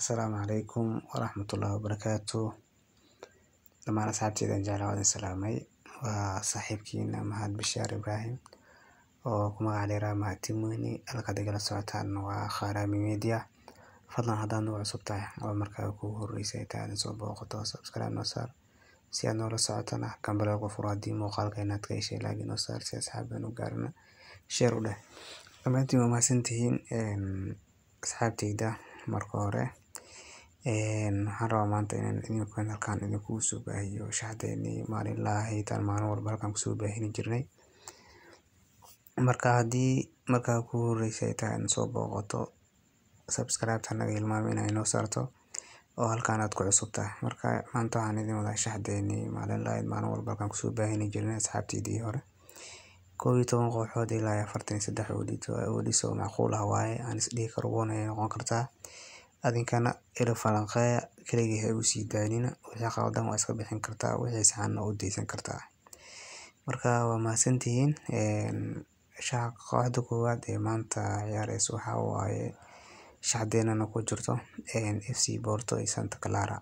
Asalaamu calaykum waraxmatullaahi wabarakaatu dhamaan asxaabteyda aan jeclaa waan idin salaamay waa saaxiibkiina Mahad Bashaar Ibraahim oo ku magac dheeraa Mahad Timoni halkaad igala socotaan waa Kharami Media fadlan haddaad nagu cusub tahay oo markaa kugu horreysay ay tahay soo booqato subscribe noo saar si aad noola socotana gambaleel furo haddii muuqaalka inaad ka heshay like noo saar si asxaabta u gaarna share u dheh dhammaantiin waa mahadsantihiin asxaabteyda marka hore waxaan rabaa maanta inaan idinkan halkaan idinkugu soo baahiyo shaxdeennii maalinlaha ahayd maalin walba halkaan kusoo baahini jirnay marka haddii markaa kugu horreysay ay tahay soo booqato subscribe hanaga hilmaami inay noo saarto oo halkaan aad ku cusub tahay marka maanta waxaan idin wadaa shaxdeennii maalinlaha ahayd maalin walba halkaan kusoo baahini jirnay asxaabteydii hore koob iyo toban kooxood ilaa iyo afartan iyo saddex oodhis oo macquul ah waaye aan isdhihi karo wana ay noqon kartaa adinkana ila falanqeeya keligii ha igu sii daanina wixii qaldan waa iska bixin kartaa wixii saxanna u deysan kartaa marka waa mahadsantihiin shaxa kooxda koowaad ee maanta ciyaareysa waxaa waaye shaxdeenana ku jirto FC Porto iyo Santa Clara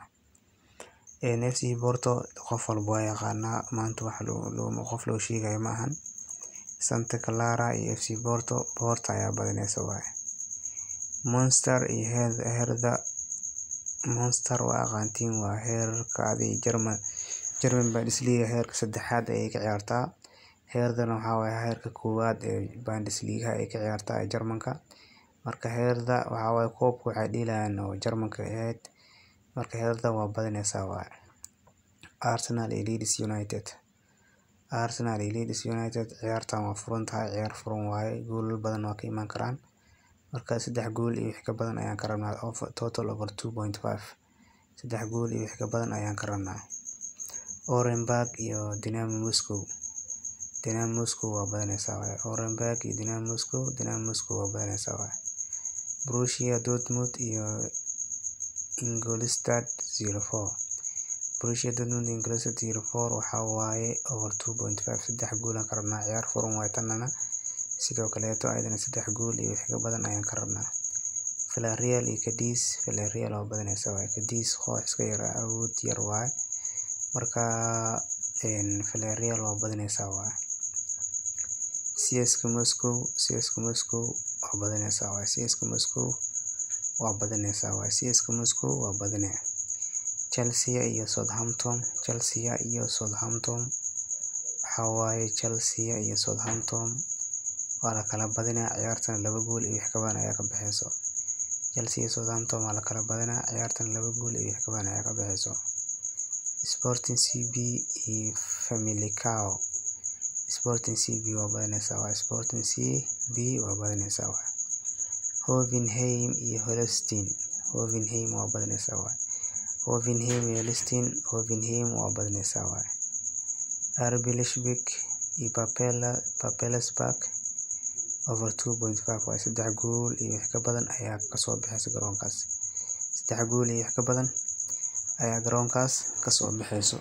FC Porto qof walba waa yaqaanaa maanta wax qof loo sheegayo ma ahan Santa Clara iyo FC Porto Porto ayaa badineysa waaye Monster iyo Hertha Monster waa aqaantiin waa heerka adii German German Bundesliga heerka saddexaad ayay ka ciyaartaa Herthana waxaa waaye heerka koowaad ee Bundesliga ay ka ciyaartaa ee Jarmalka marka Hertha waxaa waaye koobka waxay dhiilayaan oo Jarmalka ahayd marka Hertha waa badineysaa waaye Arsenal iyo Leeds United Arsenal iyo Leeds United ciyaartan waa furan tahay ciyaar furan waaye goolal badan waa ka imaan karaan marka saddex gool iyo wix ka badan ayaan ka rabnaa total over two point five saddex gool iyo wix ka badan ayaan ka rabnaa Orenburg iyo Dynamo Moscow Dynamo Moscow waa badineysaa waaye Orenburg iyo Dynamo Moscow Dynamo Moscow waa badineysaa waaye Borussia Dortmund iyo Ingolstadt zero four Borussia Dortmund iyo Ingolstadt zero four waxaa waaye over two point five saddex gool aan ka rabnaa ciyaar furan waaye tanana sidoo kaleeto ayadana saddex gool iyo wix ka badan ayaan ka rabnaa Villarreal iyo Cadiz Villarreal waa badineysaa waaye Cadiz koox iska yar awood yar waaye marka Villarreal waa badineysaa waaye CSKA Moscow CSKA Moscow waa badineysaa waaye CSKA Moscow waa badineysaa waaye CSKA Moscow waa badinee Chelsea iyo Southampton Chelsea iyo Southampton waxaa waaye Chelsea iyo Southampton waa la kala badinaa ciyaartan laba gool iyo wix ka badan ayaa ka baxeyso Chelsea iyo Southampton waa la kala badinaa ciyaartan laba gool iyo wix ka badan ayaa ka baxeyso Sporting CB iyo Famalicao Sporting CB waa badineysaa waaye Sporting CB waa badineysaa waaye Hoffenheim iyo Holstein Hoffenheim waa badineysaa waaye Hoffenheim iyo Holstein Hoffenheim waa badineysaa waaye RB Leipzig iyo Papelsberg over two point five waaye saddex gool iyo wix ka badan ayaa kasoo baxeysa garoonkaas saddex gool iyo wix ka badan ayaa garoonkaas kasoo baxeyso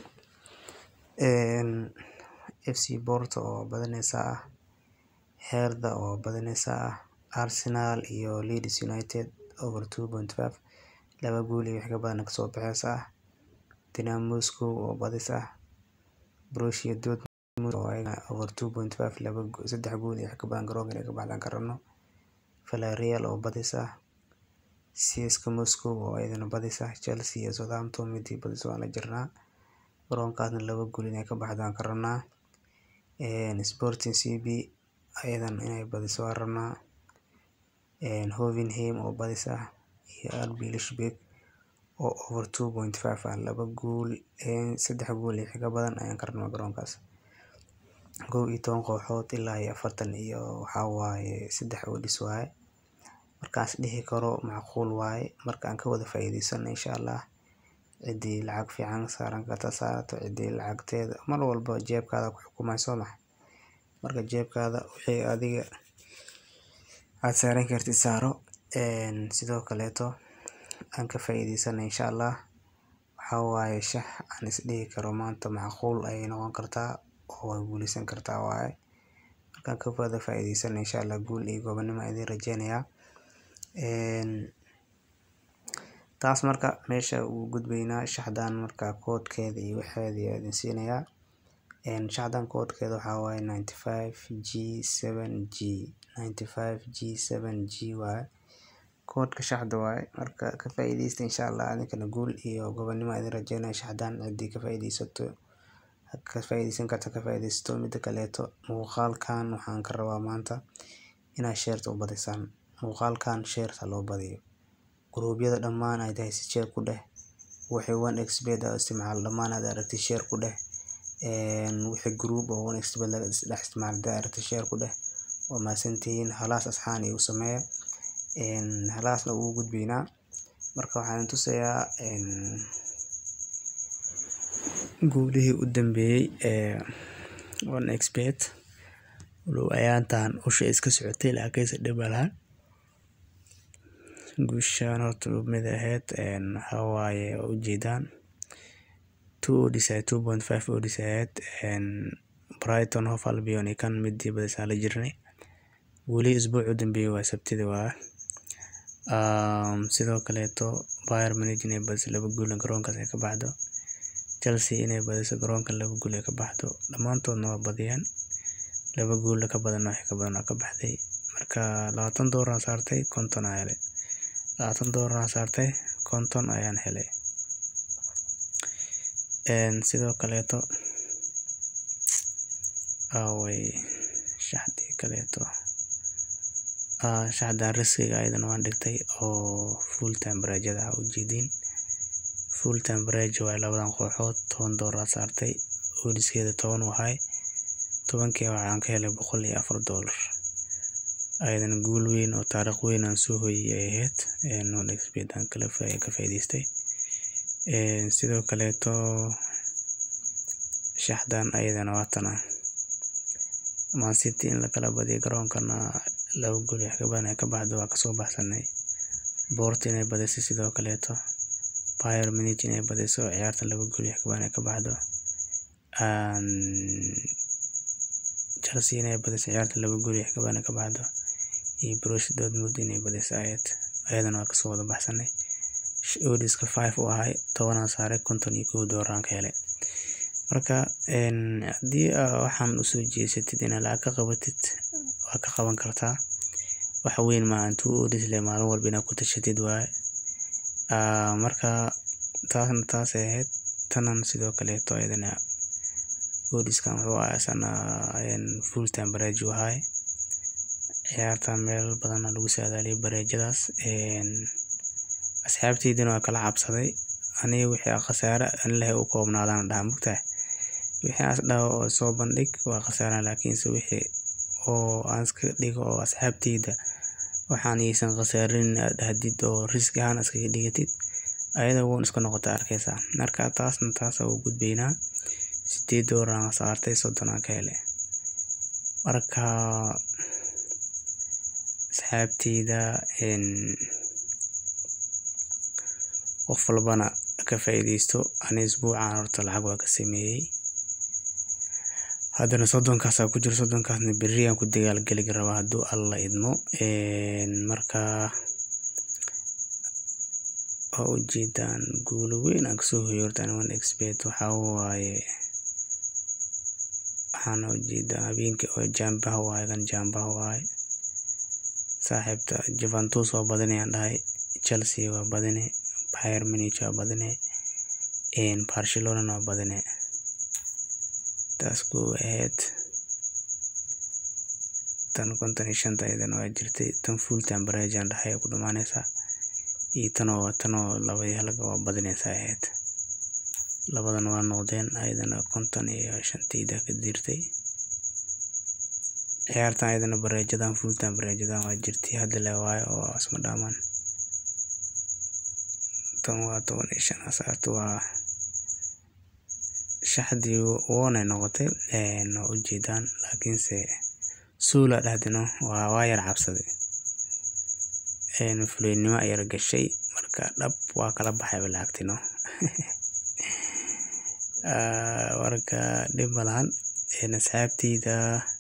FC Porto oo badineysaa ah Hertha oo badineysaa ah Arsenal iyo Leeds United over two point five laba gool iyo wix ka badan kasoo baxeysa ah Dynamo Moscow oo badis ah Borussia Dortmund oo ayagana over two point five laba saddex gool iyo wix ka badan garoonka inay ka baxdaan ka rabno Villarreal oo badis ah CSKA Moscow oo ayadana badis ah Chelsea iyo Southampton midii badis waan la jirnaa garoonkaasna laba gool inay ka baxdaan ka rabnaa Sporting CB ayadana inay badiso waan rabnaa Hoffenheim oo badis ah iyo RB Leipzig oo over two point five ah laba gool saddex gool iyo wix ka badan ayaan ka rabnaa garoonkaas kow iyo toban kooxood ilaa iyo afartan iyo waxaa waaye saddex oodhis waaye markaas dhihi karo macquul waaye marka aan ka wada faa'iideysano insha Allah ciddii lacag fiican saaran karta saarato ciddii lacagteeda mar walba jeebkaada ku xukumayso max marka jeebkaada wixii adiga aad saaran kartid saaro sidoo kaleeto aan ka faa'iideysano insha Allah waxaa waaye shax aan isdhihi karo maanta macquul ayay noqon kartaa oo way guuleysan kartaa waaye markaan ka wada faa'iideysano insha Allah guul iyo gobonimo idin rajeynayaa taas marka meesha uu gudbaynaa shaxdan marka koodkeeda iyo waxeeda ayaa idin siinayaa shaxdan koodkeeda waxaa waaye ninety five g seven g ninety five g seven g waaye koodka shaxda waaye marka ka faa'iidaysta insha allah adinkana guul iyo gobonimo idin rajeynaya shaxdan ciddii ka faa'iidaysato ka faa'iidaysan karta ka faa'iidaysato midda kaleeto muuqaalkan waxaan ka rabaa maanta inaad sheerta u badisaan muuqaalkan sheerta loo badiyo gruubyada dhammaan aad haysid sheer ku dheh wixii one xbet aad isticmaal dhammaan aad aragtid sheer ku dheh wixii group oo one xbet laga dhex isticmaal aad aragtid sheer ku dheh waa mahadsantihiin halaas asxaan igu sameeya halaasna ugu gudbaynaa marka waxaan tusayaa guulihii u dambeeyey ee one xbet walow ayaantan usha iska socotay laakiinse dhib malahan guushaan horta mid ahayd waxaa waaye waa ujeedaan two odds ahayd two point five odds ahayd brighton hof albion iyo kan midii badisaan la jirnay weli isbuuc u dambeeyey waa sabtida waa sidoo kaleeto Bayern Munich inay badiso laba gool garoonkaas ay ka baxdo Chelsea inay badiso garoonka laba gool ay ka baxdo dhammaantoodna waa badiyeen laba gool ka badan wax ka badan ka baxday marka labaatan doolar saartay konton ayaan helay labaatan doolar saartay konton ayaan helay sidoo kaleeto away shaxdii kaleeto shaxdan riskiga ayadana waan dhigtay oo full temperature ah ujeediin full temperature waa labadan kooxood toban doolar saartay oodiskeeda toban wahay tobankii waxaan ka helay boqol iyo afar doolar ayadana guul weyn oo taariikh weyn aan soo hoyay ay ahayd nonexbet aan kala ka faa'iidaystay sidoo kaleeto shaxdan ayadana waatana man city in lakala badiyo garoonkana laba gool wax ka badan ay ka baxdo waa kasoo baxsanay Porto inay badiso sidoo kaleeto Bayern Munich inay badiso ciyaarta laba gool wax ka badan ay ka baxdo Chelsea inay badiso ciyaarta laba gool wax ka badan ay ka baxdo iyo Borussia Dortmund inay badiso ayad ayadana waa kasoo wada baxsanay oodiska five u ahay tobanaan saaray konton iyo kow doolaraan ka helay marka haddii waxaan usoo jeesatid inaad lacag ka qabatid waa ka qaban kartaa wax weyn maahan two odds le maalin walba inaad ku tashatid waaye marka taasna taasay ahayd tanan sidoo kaleeto ayadana oodiskan wuxuu ahaa isana full temperature ahay ciyaarta meel badana lagu saadaaliyay bareejadaas asxaabteydina waa kala cabsaday aniga wixii khasaare anlahay u koobnaadaan dhaha mugtahay wixii as dhaho oo soo bandhig waa khasaaraan laakiinse wixii oo aan iska dhigo oo asxaabteyda waxaan aysan khasaarin aad dhahdid oo risk ahaan iskaga dhigatid ayada woon iska noqota arkaysaa marka taasna taasa u gudbaynaa sideed doolaraan saartay soddon aan ka helay marka asxaabteyda qof walbana ka faa'iidaysto ani isbuucan horta lacag waa ka sameeyey haddana soddonkaasa ku jiro soddonkaasna berri aan ku dagaalgeli rabaa hadduu alla idmo marka waa ujeedaan guulo weyn aan kasoo hoyo horta ani one xbet waxaa waaye waxaana ujeedaa habeenkii oo jaambaha waaye kan jaambaha waaye saaxiibta Juventus waa badinayaan dhahay Chelsea waa badine Bayern Munich waa badine Barcelona waa badine taas kuu ahayd tan konton iyo shanta ayadana waa jirtay tan full temperature aan dhahay ku dhamaanaysaa iyo tanoo tanoo labadii halga waa badinaysaa ahayd labadan waa noqdeen ayadana konton iyo shantayda ka dirtay ciyaartan ayadana bareejadan full temperature waa jirtay hadda le waayo oo isma dhaamaan tan waa toban iyo shan asaarta waa shaxdii woonay noqotay waa ujeedaan laakiinse suula dhahdino waa waa yar cabsaday fuleynimo yar gashay marka dhab waa kala baxay lacagtino marka dhib malahan asxaabteyda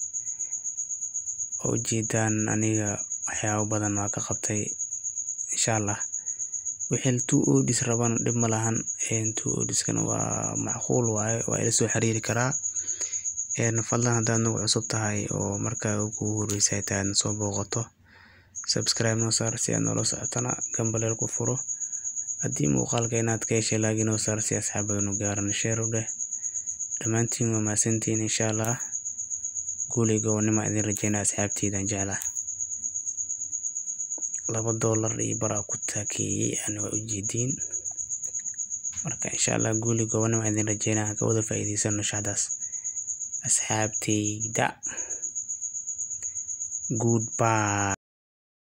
oo ujeedaan aniga waxyaabo badan waa ka qabtay insha allah wixii two odis rabana dhib ma lahan two odiskana waa macquul waaye waa ila soo xiriiri karaa fadlan haddaad nagu cusub tahay oo markaa ugu horeysa ay tahay aadna soo booqato subscribe noo saar si aad noola socotana gambaleel ku furo haddii muuqaalka inaad ka heshay laagi noo saar si asxaabadanu gaaran share u dheh dhammaantiin waa mahadsantihiin insha allah guulay gobonnimo idin rajeynaa asxaabteydan jeclaa laba doolar iyo baraa ku taakeeyey ana waa ujeediin marka insha allah guuli gobonnimo idin rajeynaa ka wada faa'iidaysano shaxdaas asxaabteyda goodbye